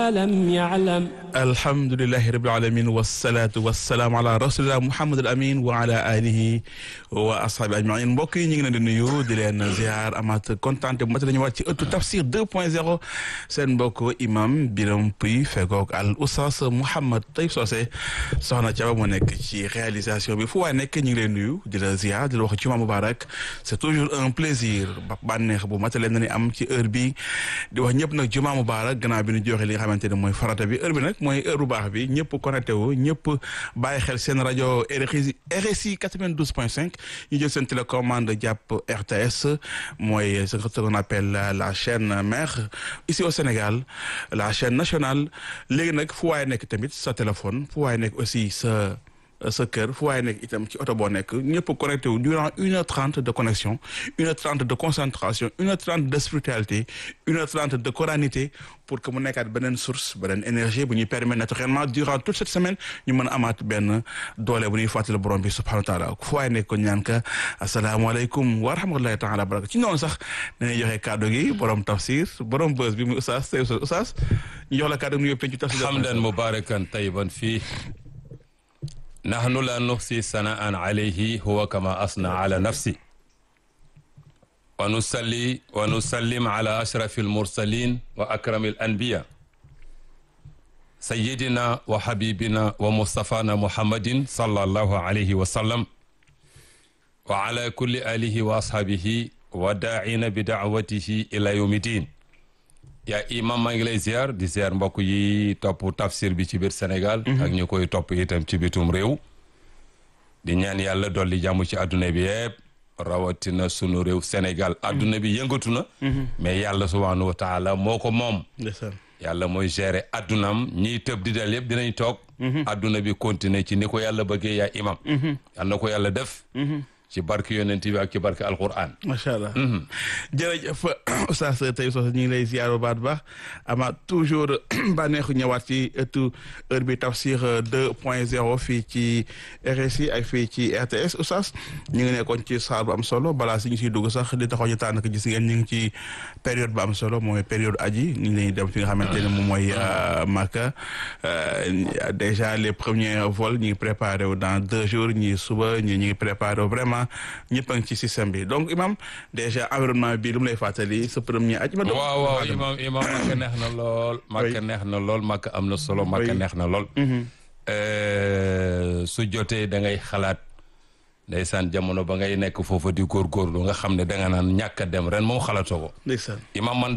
ما لم يعلم alhamdulilahi rabil alamin wasalaatu wasalaamu ala rasulillah muhammad al amin wa ala alihi wa ashaabi ajmain mbokk yi ñu ngi leen di nuyu di leen ziar amaat kontaan bu mat la ñu waat ci ëttu tafsir 2 point 0 seen mbokk imam Biram Puy fegoog al oustaz Mouhammad Taïb Socé soxna Thiaba moo nekk ci réalisation bi fu waay nekk ñu ngi leen nuyu di la ziar di la wax juma mubarak c'est toujours un plaisir ba bànneex bu matale na ni am ci heure bi di wax ñëpp nag juma mubarak gannaaw bi ñu joxe li nga xamante ne mooy farata bi heure bi nag mooy heure bu baax bi ñëpp connecté wu ñëpp bàyyi xel seen rajo RSI RSI 92 point 5 ñu jël seen télécommande jàpp RTS mooy ce qu'on appelle la chaîne mère ici au Sénégal la chaîne nationale léegi nag fu waaye nekk tamit sa téléphone fu waaye nekk aussi sa sa kër fu waaye nekk itam ci oto boo nekk ñëpp connecté wu durant une heure trente de connexion une heure trente de concentration une heure trente de spiritualité une heure trente de coranité pour que mu nekkaat beneen source beneen énergie bu ñuy permettre naturellement durant toute cette semaine ñu mën a amaat benn doole bu ñuy fàttali borom bi subhanahu wa taala fu waaye nekk ko ñaan ka asalaamaaleykum wa rahmatullahi taala baraka ci noonu sax dañuy joxe kàddu gi borom tafsir borom bës bi muy oustaz tey oustaz ñu jox la kàddu gi ñu yóbbu pencu tafsir hamdan mubarakan tayyiban fii nahnu la nuxsi sanaan alayhi huwa kama asna ala nafsi wa nusalli wa nusallim ala ashrafi almursalin wa akrami alanbiya sayidina wa habibina wa mustafana muhammadin sallallahu alayhi wa sallam wa ala kulli alihi wa ashabihi wa daacina bi daawatihi ila yawmi din yaa imam maa ngi lay ziar di ziar mbokk yi topp tafsir bi ci biir Sénégal ak ñu koy topp itam ci bitum réew di ñaan yàlla dolli jàmm ci adduna bi yëpp rawatina sunu réew Sénégal adduna bi yëngatu na mais yàlla subhanahu wa taala moo ko moom yàlla mooy gérer addunam ñiy tëb di dal yëpp dinañ toog adduna bi continuer ci ni ko yàlla bëggee yaa imam yal na ko yàlla def ci barke yonent bi ak ci barke alquran macha allah jërëjëf oustaz tey sos ñu ngi lay ziar bu baax baax ama toujours bànneexu ñëwaat ci ëttu heure bi tafsir deux point zéro fii ci RSI ak fii ci RTS oustaz ñu ngi nekkoon ci saar bu am solo balaa si ñu siy dugg sax di taxaw ñu tànn ko gis ngeen ñu ngi ci période bu am solo mooy période aji ñu ngi lay dem fi nga xamante ne moom mooy Makka déjà les premiers vols ñu ngi préparé wu dans deux jours ñi suba ñi ñu ngi préparé wu vraiment ñëpp a ngi ci système bi donc imam déjà environnement bi lu mu lay fàttali sa premier aj waaw waaw imam imam makka neex na lool makka neex na lool makka am na solo makka neex na lool su jotee da ngay xalaat ndeysaan jamono ba ngay nekk foofa di góorgóorlu nga xam ne da nga naan ñàkk a dem ren moom xalaatoo ko ndeysaan imam man